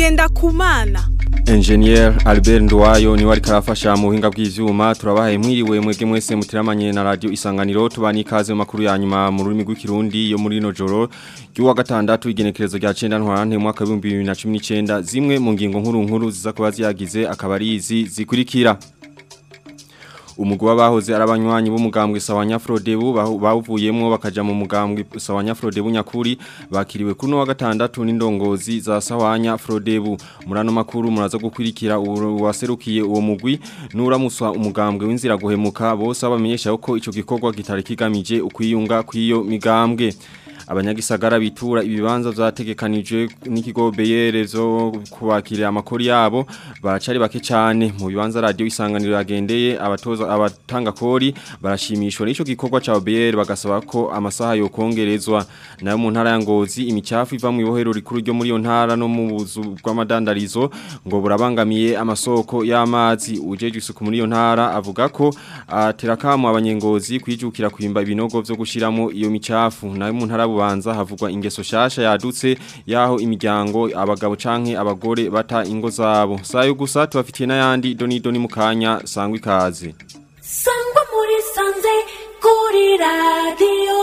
Ngendakumana Engineer Albert Ndwayo niwe ariko arafasha mu buhinga bw'ivyuma turabahaye mwiriwe mwege mwese mutiramanye na radio isanganiro tubani ikaze mu makuru ya nyuma mu rurimi rw'ikirundi yo muri no joro ry'uwa gatandatu igenekerezo rya 9 ntwarante mu mwaka wa 2019 zimwe mu ngingo nkuru nkuru ziza kuba ziyagize akaba ari izi zikurikira umugwa bahoze arabanywanyi b'umugambwe sawanya Frodebu bawuvuyemwo bakaja mu mugambwe sawanya Frodebu nyakuri bakiriwe kuno wa gatandatu n'indongozi za sawanya Frodebu murano makuru muraza gukurikira waserukiye uwo mugwi nuramuswa umugambwe w'inzira guhemuka bose abamenyesha ko ico gikorwa kitari kigamije ukwiyunga kwiyo migambwe abanyagisagara bitura ibibanza vyategekanije n'ikigo beyerezo kubakirira amakori yabo baracari bake cyane mu bibanza radio isanganiro yagendeye abatoza abatanga kori barashimishwa n'ico gikorwa ca BR bagasaba ko amasaha yo kongerezwa nayo mu ntara ya Ngozi imicafu iva mu ibohero rikuru ryo muri yo ntara no mu buzu bw'amadandarizo ngo burabangamiye amasoko y'amazi ujeje isuku muri yo ntara avuga ko aterakamu abanyengozi kwijukira kwimba ibinogo vyo gushiramo iyo micafu nayo mu ntara bubanza havugwa ingeso shasha yadutse yaho imiryango abagabo canke abagore bata ingo zabo sayo gusa tubafitiye n'ayandi doni doni mukanya sangwa ikaze sangwa muri sanze kuri radio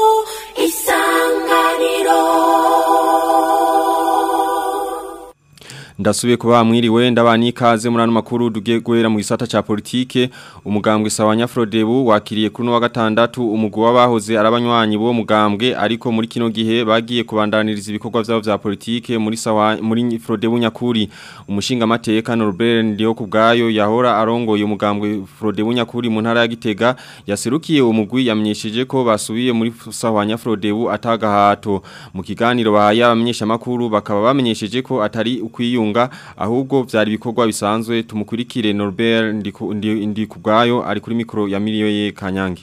isanganiro Ndasubiye kuba mwiriwe ndabani ikaze murano makuru dugiye guhera mu gisata ca politike umugambwe sawanya Frodebu wakiriye kuno wa gatandatu umugwi wabahoze arabanywanyi bo mugambwe ariko muri kino gihe bagiye kubandaniriza ibikorwa vyabo vya politike muri sawa muri Frodebu nyakuri umushinga amateka Norbert ndiyo kubgayo yahora arongoye umugambwe Frodebu nyakuri mu ntara ya Gitega yaserukiye umugwi yamenyesheje ko basubiye muri sawanya Frodebu atagahato mu kiganiro bahaye abamenyesha makuru bakaba bamenyesheje ko atari ukwiyo kunga ahubwo vyari bikorwa bisanzwe tumukurikire Norbert ndi kubgayo ari kuri mikro ya miliyo ye Kanyange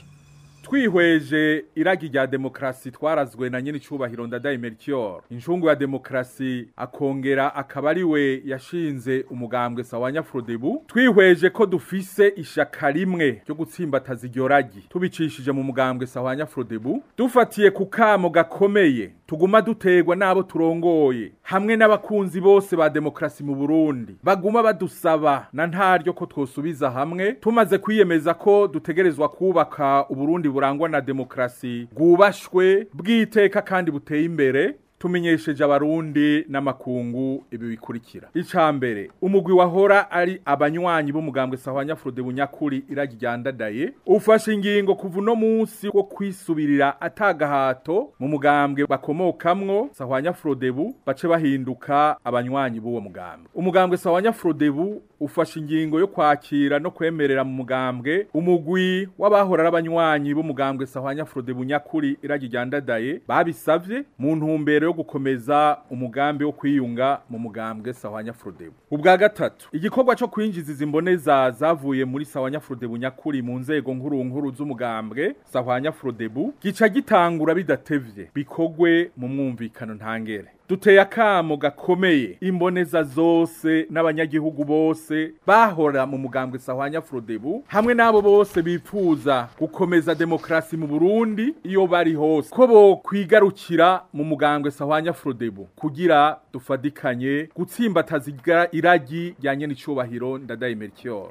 twihweje iragi rya demokrasi twarazwe na nyene icubahiro ndadaye Melchior inshungu ya demokrasi akongera akaba ari we yashinze umugambwe sawanya Frodebu twihweje ko dufise ishaka rimwe ryo gutsimbataza iryo ragi tubicishije mu mugambwe sawanya Frodebu dufatiye ku kamo gakomeye tuguma dutegwa nabo turongoye hamwe n'abakunzi bose ba demokrasi mu Burundi baguma badusaba na ntaryo ko twosubiza hamwe tumaze kwiyemeza ko dutegerezwa kubaka uburundi burangwa na demokrasi bwubashwe bwiteka kandi buteye imbere tumenyesheje abarundi n'amakungu ibi bikurikira icambere umugwi wahora ari abanywanyi b'umugambwe sahwanya Frode bunyakuri iragi ryandadaye ufashe ingingo kuva no munsi wo kwisubirira atagahato mu mugambwe bakomokamwo sahwanya Frodebu bace bahinduka abanywanyi b'uwo mugambwe umugambwe sahwanya Frodebu ufashe ingingo yo kwakira no kwemerera mu mugambwe umugwi w'abahora ari abanywanyi b'umugambwe sahwanya Frodebu nyakuri iragi ryandadaye babisavye mu ntumbero yo gukomeza umugambi wo kwiyunga mu mugambwe sawanya Frodebu ubwa gatatu igikorwa cyo kwinjiza izimboneza zavuye muri sawanya Frodebu nyakuri mu nzego nkuru nkuru z'umugambwe sawanya Frodebu gica gitangura bidatevye bikogwe mu mwumvikano ntangere duteye akamo gakomeye imboneza zose n'abanyagihugu bose bahora mu mugambwe sahwanya Frodebu hamwe n'abo bose bifuza gukomeza demokrasi mu Burundi iyo bari hose ko bo kwigarukira mu mugambwe sahwanya Frodebu kugira dufadikanye gutsimbataza iragi ryanye n'icubahiro ndadaye Melchior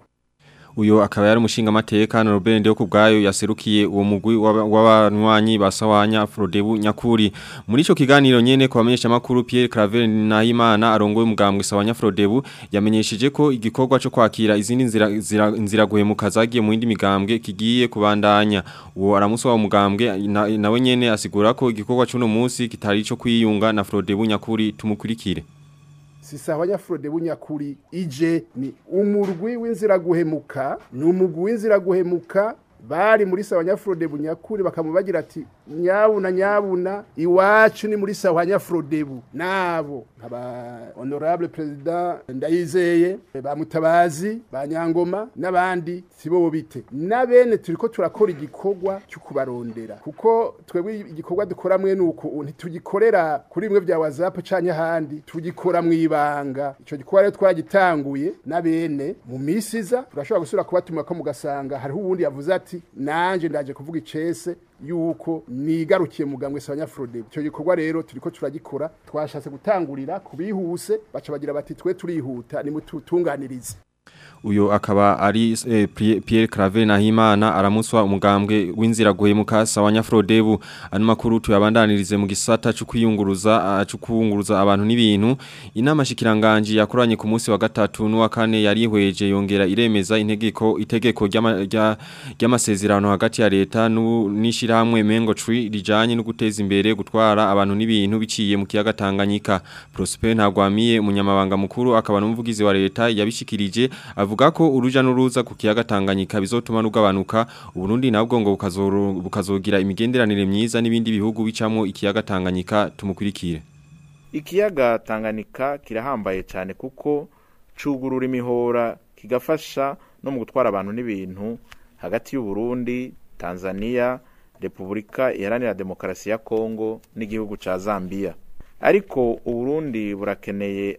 uyo akaba yari umushinga amateka na Robert Ndeyo kubgayo yaserukiye uwo mugwi w'abanywanyi basawanya Frodebu nyakuri muri ico kiganiro nyene kwa bamenyesha makuru Pierre Claver Nahimana arongoye umugambwe sawanya Frodebu yamenyesheje ko igikorwa cyo kwakira izindi nzira nzira, nzira guhemuka zagiye mu yindi migambwe kigiye kubandanya uwo aramuswa umugambwe nawe na nyene asigura ko igikorwa cy'uno munsi kitari ico kwiyunga na Frodebu nyakuri tumukurikire sisabanya Frode bunyakuri ije ni umurwi w'inzira guhemuka ni umugwi w'inzira guhemuka bari muri sawanya Frode bunyakuri bakamubagira ati nyabuna nyabuna iwacu ni muri sawanya Frodebu nabo nkaba honorable president ndayizeye ba mutabazi ba nyangoma n'abandi sibo bite nabene turiko turakora igikorwa cyo kubarondera kuko twebwe igikorwa dukora mwe nuko ntitugikorera kuri bimwe bya WhatsApp canke handi tugikora mu ibanga ico gikorwa rero twagitanguye nabene mu misiza turashobora gusura kubatuma ko mugasanga hariho uwundi yavuze ati nanje ndaje kuvuga icese yuko nigarukiye mugambwe sabanyafrode icyo gikorwa rero turiko turagikora twashatse gutangurira kubihuse baca bagira bati twe turihuta nimututunganirize uyo akaba ari eh, Pri- Pierre Claver Nahimana aramuswa umugambwe w'inzira guhemuka sawanya Frodebu ano makuru tuyabandanirize mu gisata cyo kwiyunguruza cyo kwunguruza abantu n'ibintu inama shikiranganje yakoranye ku munsi wa gatatu n'uwa kane yarihweje yongera iremeza integeko itegeko ry'ama- rya- ry'amasezerano hagati ya leta n'u- n'ishirahamwe Mengo Tree rijanye no guteza imbere gutwara abantu n'ibintu biciye mu kiyaga Tanganyika Prosper Ntagwamiye umunyamabanga mukuru akaba n'umuvugizi wa leta yabishikirije avuga ko uruja n'uruza ku kiyaga Tanganyika bizotuma nugabanuka uburundi nabwo ngo bukazoro- bukazogira imigenderanire myiza n'ibindi bihugu bicamwo ikiyaga Tanganyika tumukurikire ikiyaga Tanganyika kirahambaye cyane kuko cugurura imihora kigafasha no mu gutwara abantu n'ibintu hagati y'u Burundi, Tanzania, Repubulika Iharanira Demokarasi ya Kongo n'igihugu ca Zambia. Ariko Uburundi burakeneye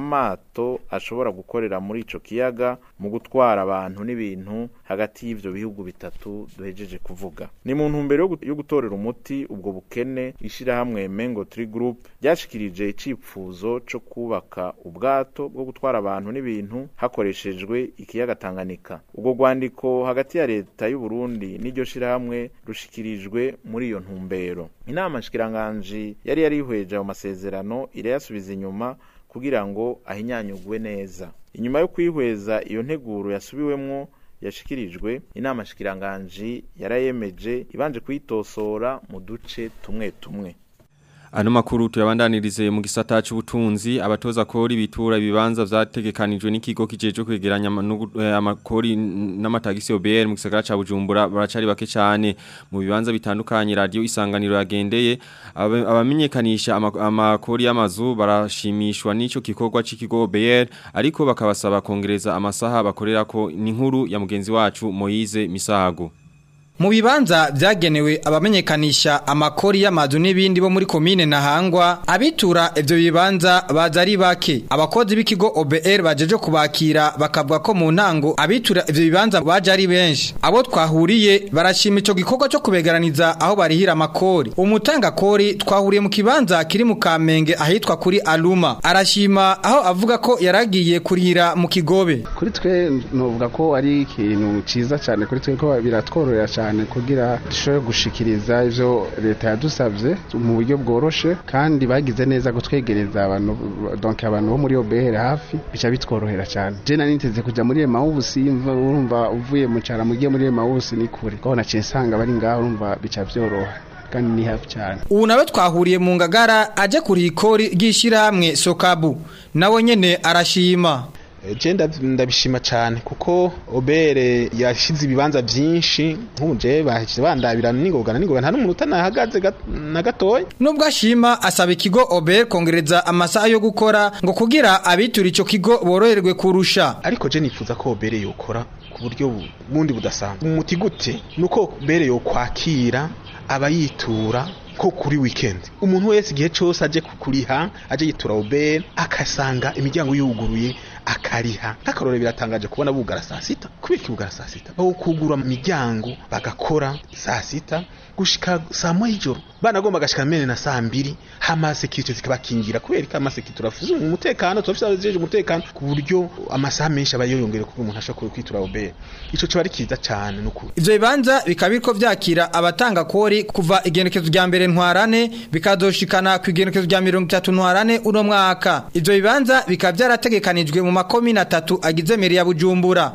amato ashobora gukorera muri ico kiyaga mu gutwara abantu n'ibintu hagati y'ivyo bihugu bitatu duhejeje kuvuga ni mu ntumbero yo gu- yo gutorera umuti ubwo bukene ishirahamwe Mengo Tree Group ryashikirije icipfuzo co kubaka ubwato bwo gutwara abantu n'ibintu hakoreshejwe ikiyaga Tanganyika ubwo rwandiko hagati ya leta y'u Burundi n'iryo shirahamwe rushikirijwe muri iyo ntumbero inama nshikiranganje yari yarihweje ayo masezerano irayasubiza inyuma kugira ngo ahinyanyugwe neza inyuma yo kwihweza iyo nteguro yasubiwemwo yashikirijwe inama shikiranganji yarayemeje ibanje kuyitosora mu duce tumwe tumwe Ano makuru tuyabandanirize mu gisata c'ubutunzi abatoza kori bitura ibibanza vyategekanijwe n'ikigo kijeje kwegeranya ama- nugu- eh, amakori n- n'amatagisi OBR mu gisagara ca Bujumbura baracari bake cyane mu bibanza bitandukanye radio isanganiro yagendeye abe- abamenyekanisha ama- amakori y'amazu barashimishwa n'ico gikorwa c'ikigo OBR ariko bakabasaba kongereza amasaha bakorerako n'inkuru ya mugenzi wacu Moise Misago Mu bibanza vyagenewe abamenyekanisha amakori y'amazu n'ibindi bo muri komine Ntahangwa abitura ivyo bibanza baza ari bake abakozi b'ikigo OBR bajeje kubakira bakavuga ko mu ntango abitura ivyo bibanza baje ari benshi abo twahuriye barashima ico gikorwa cyo kubegaraniza aho barihira amakori umutanga kori twahuriye mu kibanza kiri mu Kamenge ahitwa kuri Aluma arashima aho avuga ko yaragiye kurihira mu Kigobe kuri twe nuvuga ko ari ikintu ciza cyane kuri twe ko biratwororera cyane kugira dushobore gushikiriza ivyo leta yadusavye mu buryo bworoshe kandi bagize neza gutwegereza abantu donc abantu bo muri OBR hafi bica bitworohera cyane je nari niteze kuja muri Emmaus imva urumva uvuye mu cara mugiye muri Emmaus ni kure ko naciye nsanga bari ngaho urumva bica vyoroha kandi ni hafi cyane ubu nawe twahuriye mu ngagara aje kuriha ikori ry'ishyirahamwe sokabu nawe nyene arashima Je ndav- ndabishima cyane kuko obere yashize ibibanza byinshi nk'ubu je bahise bandabira n'ingoga n'ingoga nta n'umuntu utanahagaze gat- na gatoya nubwo ashima asaba ikigo ober kongereza amasaha yo gukora ngo kugira abitura ico kigo boroherwe kurusha ariko je nifuza ko obere yokora ku buryo bu- bundi budasanzwe umuti gute nuko obere yokwakira abayitura ko kuri weekend umuntu wese igihe cyose aje kukuriha aje yitura obere akasanga imiryango yuguruye akariha nk'akarore biratangaje kubona bugara saa sita kubera iki bugara saa sita bawukugura imiryango bagakora saa sita gushika saa moya y'ijoro banagomba gashika mene na saa mbiri hama sekirite zikabakingira kubera ko amasekirite turafuze umutekano turafise abajeje umutekano ku buryo amasaha menshi aba yoyongere kuko umuntu ashobora kwitura obere ico kiba ari kiza cane n'ukuri ivyo bibanza bikaba biriko vyakira abatanga kori kuva igenekezo rya mbere ntwarane bikazoshikana ku igenekezo rya mirongo itatu ntwarane uno mwaka ivyo bibanza bikaba vyarategekanijwe mu makomine atatu agize meri ya bujumbura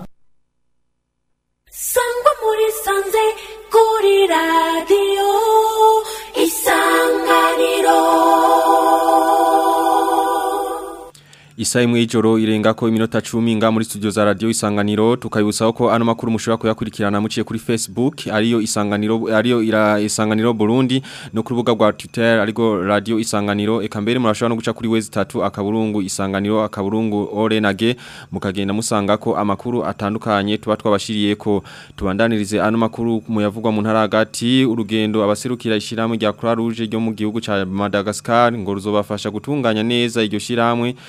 sangwa muri sanze kuri radiyo isanganiro Isa imwe y'ijoro irenga ko iminota 10 nga muri studio za radio isanganiro tukayibusaba ko ano makuru mushobora kuyakurikirana muciye kuri Facebook ariyo isanganiro ariyo ira isanganiro Burundi no ku rubuga rwa Twitter ariko radio isanganiro eka mbere murashobora no guca kuri wezi 3 akaburungu isanganiro akaburungu orenage mukagenda musanga ko amakuru atandukanye tuba twabashiriye ko tubandanirize ano makuru muyavugwa mu ntara hagati urugendo abaserukira ishiramwe rya Croix Rouge ryo mu gihugu ca Madagascar ngo ruzobafasha gutunganya neza iryo shiramwe iryo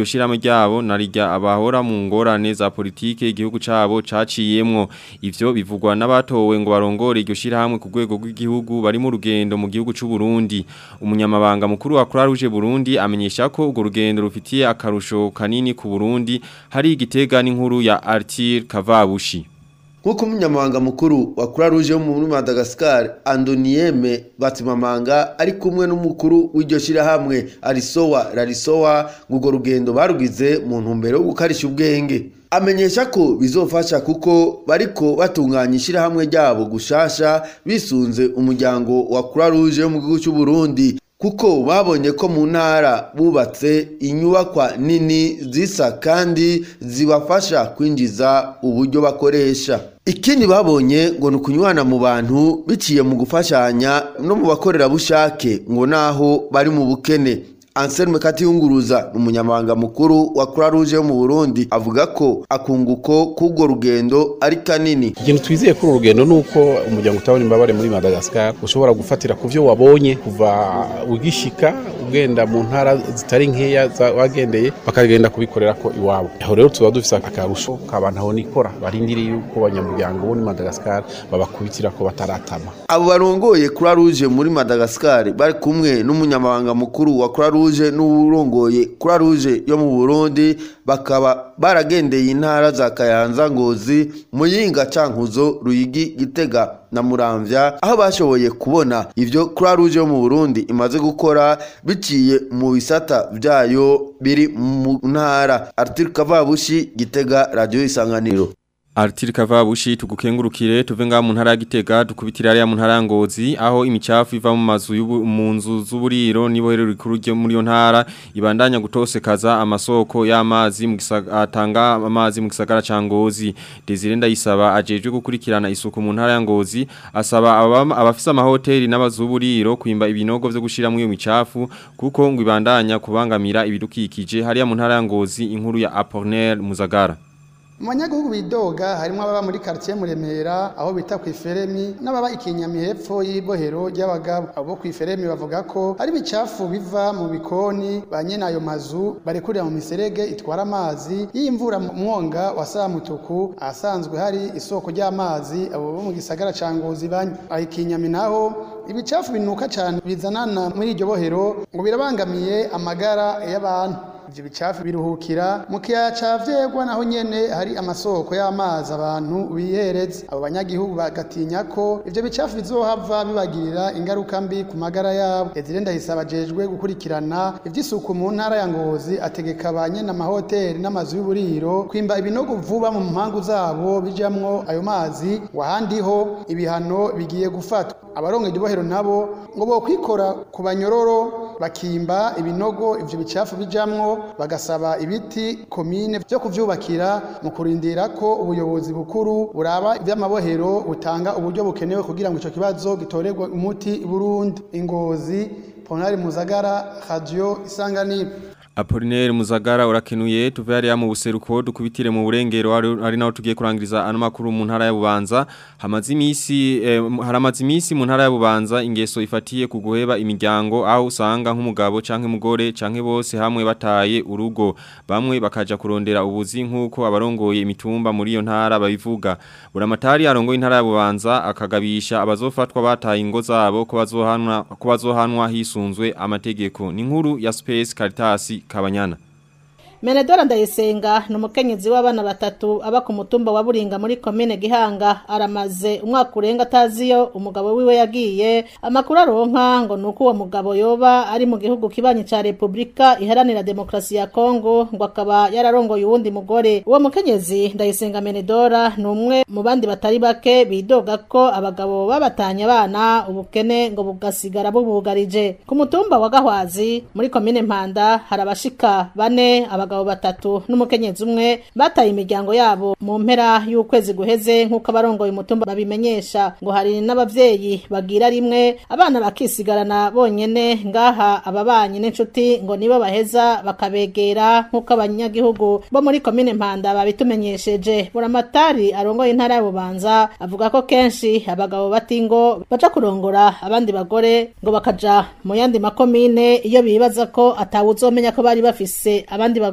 shiramo ryabo narijya abahora mu ngorane za politike igihugu cabo caciyemwo ivyo bivugwa n'abatowe ngo barongore iryo shirahamwe ku rwego rw'igihugu bari mu rugendo mu gihugu c'u Burundi umunyamabanga mukuru wa Croix Rouge Burundi amenyesha ko urwo rugendo rufitiye akarusho kanini ku Burundi hari igitega n'inkuru ya Arthur Kavabushi nk'uko umunyamabanga mukuru wa Croix Rouge yo muri Madagascar Andonieme Batimamanga ari kumwe n'umukuru w'iryo shirahamwe Arisowa Rarisowa ng'urwo rugendo barugize mu ntumbero yo gukarisha ubwenge amenyesha ko bizofasha kuko bariko batunganya ishirahamwe ryabo gushasha bisunze umuryango wa Croix Rouge yo mu gihugu cy'u Burundi kuko babonye ko mu ntara bubatse inyubakwa nini zisa kandi zibafasha kwinjiza uburyo bakoresha ikindi babonye ngo ni ukunywana mu bantu biciye mu gufashanya no mu bakorerabushake ngo naho bari mu bukene Anselme Katiyunguruza umunyamabanga mukuru wa Croix Rouge yo mu Burundi avuga ko akunguko k'ubwo rugendo ari kanini ikintu twizeye kuri uru rugendo nuko umuryango utabona imbabare muri Madagascar ushobora gufatira ku byo wabonye kuva ugishika ugenda mu ntara zitari nkeya wagendeye bakagenda kubikorera ko iwabo aho rero tuba dufise akarusho k'abantu aho nikora barindiriye yuko abanyamuryango bo muri Madagascar babakubitira ko bataratama abo barongoye Croix Rouge muri Madagascar bari kumwe n'umunyamabanga mukuru wa Croix Rouge n'urongoye Croix Rouge yo mu Burundi bakaba baragendeye intara za Kayanza Ngozi Muyinga Cankuzo Ruyigi Gitega na Muramvya aho bashoboye kubona ivyo Croix Rouge yo mu Burundi imaze gukora biciye mu bisata vyayo biri mu ntara Arthur Kavabushi Gitega Radio Isanganiro Artiri Kavabushi tugukengurukire tuve nga mu ntara ya Gitega dukubitira ari mu ntara ya Ngozi aho imicafu iva mu mazu y'ubu- mu nzu z'uburiro nibohero rikuru ryo muri yo ntara ibandanya gutosekaza amasoko y'amazi mu gisaga- atanga amazi mu gisagara ca Ngozi Desire ndayisaba ajejwe gukurikirana isuku mu ntara ya Ngozi asaba ababa- abafise amahoteli n'abazuburiro kwimba ibinogo vyo gushira mu iyo micafu kuko ngo ibandanya kubangamira ibidukikije hariya mu ntara ya Ngozi inkuru ya Apollinaire Muzagara mu banyagihugu bidoga harimo ababa muri quartier Muremera aho bita ku Iferemi n'ababa ikinyami hepfo y'ibohero ry'abagabo abo ku Iferemi bavuga ko ari bicafu biva mu bikoni ba nyene ayo mazu barekurira mu miserege itwara amazi y'imvura mu mwonga wa Samutuku ahasanzwe hari isoko ry'amazi abo bo mu gisagara ca Ngozi banywa aho ikinyami naho ibicafu binuka cyane bizanana muri iryo bohero ngo birabangamiye amagara y'abantu ivyo bicafu biruhukira mu kiyaya ca vyegwa naho nyene hari amasoko y'amazi abantu bihereza abo banyagihugu bagatinya ko ivyo bicafu bizohava bibagirira ingaruka mbi ku magara yabo Ezire ndahisaba ajejwe gukurikirana ivy'isuku mu ntara ya Ngozi ategeka ba nyene amahoteli n'amazu y'uburiro kwimba ibinogo vuba mu mpangu zabo bijamwo ayo mazi wahandiho ibihano bigiye gufatwa abarongoye ibohero nabo ngo bokwikora ku banyororo bakimba ibinogo ivyo bicafu bijamwo bagasaba ibiti komine byo kuvyubakira mu kurindira ko ubuyobozi bukuru buraba ivy'amabohero butanga uburyo bukenewe kugira ngo ico kibazo gitorerwe umuti i Burundi ingozi Ponari Muzagara Radio Isanganiro Apollinaire Muzagara urakenuye tuve hariya mu buseruko dukubitire mu burengero ari- ari naho tugiye kurangiriza ano makuru mu ntara ya Bubanza hamaze imisi eh, haramaze imisi mu ntara ya Bubanza ingeso ifatiye ku guheba imiryango aho usanga nk'umugabo canke umugore canke bose hamwe bataye urugo bamwe bakaja kurondera ubuzi nkuko abarongoye imitumba muri iyo ntara babivuga buramatari arongoye intara ya Bubanza akagabisha abazofatwa bataye ingo zabo ko bazohanwa ko bazohanwa hisunzwe amategeko ni nkuru ya Space Caritas Kabanyana Menedora Ndayisenga ni umukenyezi w'abana batatu aba ku mutumba wa Buringa muri komine Gihanga aramaze umwaka urenga ataziyo umugabo wiwe yagiye amakuru aronka ngo nuko uwo mugabo yoba ari mu gihugu kibanyi ca Republika iharanira demokrasi ya Kongo ngo akaba yararongoye uwundi mugore uwo mukenyezi Ndayisenga Menedora ni umwe mu bandi batari bake bidoga ko abagabo babatanye abana ubukene ngo bugasigara bubugarije ku mutumba wa Gahwazi muri komine Mpanda hari abashika bane abagabo batatu n'umukenyezi umwe bataye imiryango yabo mu mpera y'ukwezi guheze nk'uko abarongoye umutumba babimenyesha ngo hari n'abavyeyi bagira rimwe abana bakisigarana bonyene ngaha ababanyi n'inshuti ngo nibo baheza bakabegera nk'uko abanyagihugu bo muri komine Mpanda babitumenyesheje buramatari arongoye intara ya Bubanza avuga ko kenshi abagabo batingo baca kurongora abandi bagore ngo bakaja mu yandi makomine iyo bibaza ko atawuzomenya ko bari bafise abandi bagore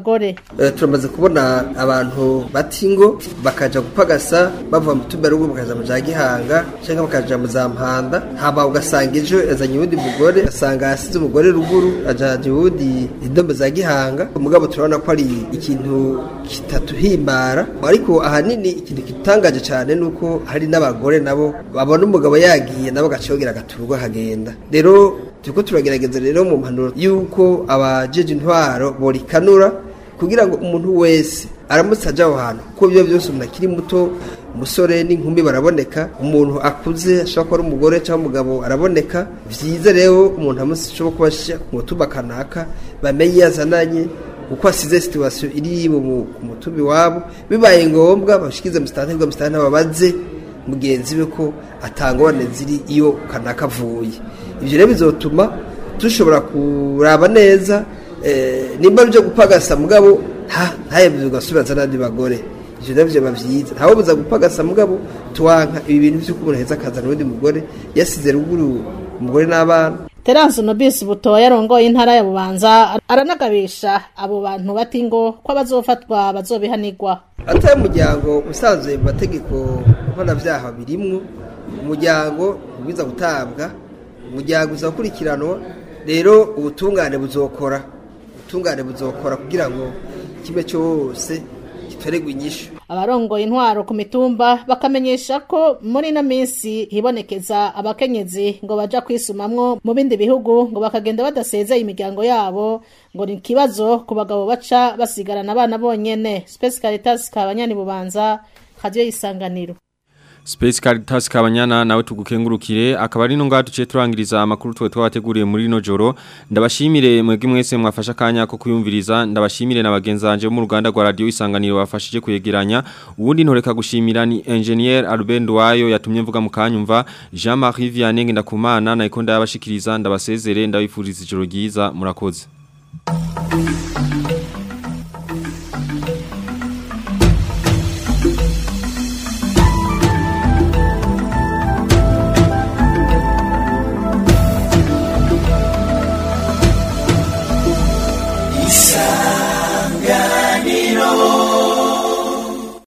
abagore Eh, turamaze kubona abantu batingo bakaja gupagasa bava mu tuberugo bakaja mu za gihanga cyangwa bakaja mu za mpanda hama ugasanga ejo yazanye uwundi mugore ugasanga yasize umugore ruguru ajanye uwundi indombe za gihanga umugabo turabona ko ari ikintu kitatuhimbara ariko ahanini ikintu kitangaje cyane nuko hari n'abagore nabo babona umugabo yagiye nabo gacogera agaturwa akagenda rero turiko turagerageza rero mu mpanuro yuko abajeje intwaro borikanura kugira ngo umuntu wese aramutse ajya aho hantu kuko ibyo byose umuntu akiri muto umusore n'inkumi baraboneka umuntu akuze ashobora kuba ari umugore cyangwa umugabo araboneka byiza rero umuntu amutse ashobora kuba ashyira ku mutumba kanaka bamenye iyo azananye uko asize situwasiyo iri mu ku mutumba iwabo bibaye ngombwa bashyikize mu sitade bwa musitade babaze mugenzi we ko atangorane ziri iyo kanaka avuye ibyo rero bizotuma dushobora kuraba neza eh, nimba byo gupagasa mugabo nta ntayemeze ugasubiza n'andi bagore ivyo navyo biba vyiza ntawe buza gupagasa mugabo tuwanka ibi bintu vy'uko umuntu aheza akazana uwundi mugore yasize ruguru umugore n'abana Terence Nobis Butoya yarongoye intara ya Bubanza aranagabisha abo bantu batingo ko abazofatwa bazobihanirwa atari umuryango usanzwe mu mategeko mpanavyaha birimwo umuryango ubwiza gutabwa umuryango uza gukurikiranwa rero ubutungane buzokora ubutungane buzokora kugira ngo kimwe cyose gitoregwe inyishu abarongoye intwaro ku mitumba bakamenyesha ko muri ino minsi hibonekeza abakenyezi ngo baja kwisumamwo mu bindi bihugu ngo bakagenda badasezeye imiryango yabo ngo ni ikibazo ku bagabo baca basigarana abana bonyene Space Caritas kabanyani bubanza radio yisanganiro Space Caritas Kabanyana nawe tugukengurukire akaba ari no ngaho tuciye turangiriza amakuru twe twabateguriye muri rino joro ndabashimire mwebwe mwese mwafasha kanya ko kuyumviriza ndabashimire na bagenzanje mu ruganda rwa radio isanganiro bafashije kuyegeranya ubundi ntoreka gushimira ni engineer Albert Ndwayo yatumye mvuga mu kanyumva Jean-Marie Vianney ndakumana na ikonda yabashikiriza ndabasezere ndabifuriza ijoro ryiza murakoze